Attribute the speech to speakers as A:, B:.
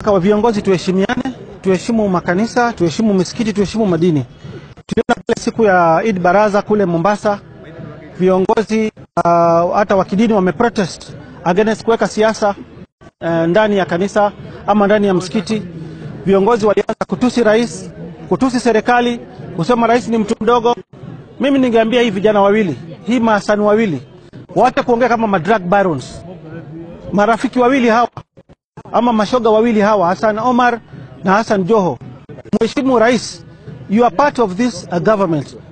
A: Kwa viongozi tuheshimiane, tuheshimu makanisa, tuheshimu misikiti, tuheshimu madini. Tuliona pale siku ya Eid Baraza kule Mombasa, viongozi uh, hata wa kidini wameprotest against kuweka siasa uh, ndani ya kanisa ama ndani ya msikiti. Viongozi walianza kutusi rais, kutusi serikali, kusema rais ni mtu mdogo. Mimi ningeambia hii vijana wawili, hii maasani wawili, waache kuongea kama madrug barons, marafiki wawili hawa ama mashoga wawili hawa, Hassan Omar na Hassan Joho. Mheshimu rais, you are part of this uh, government.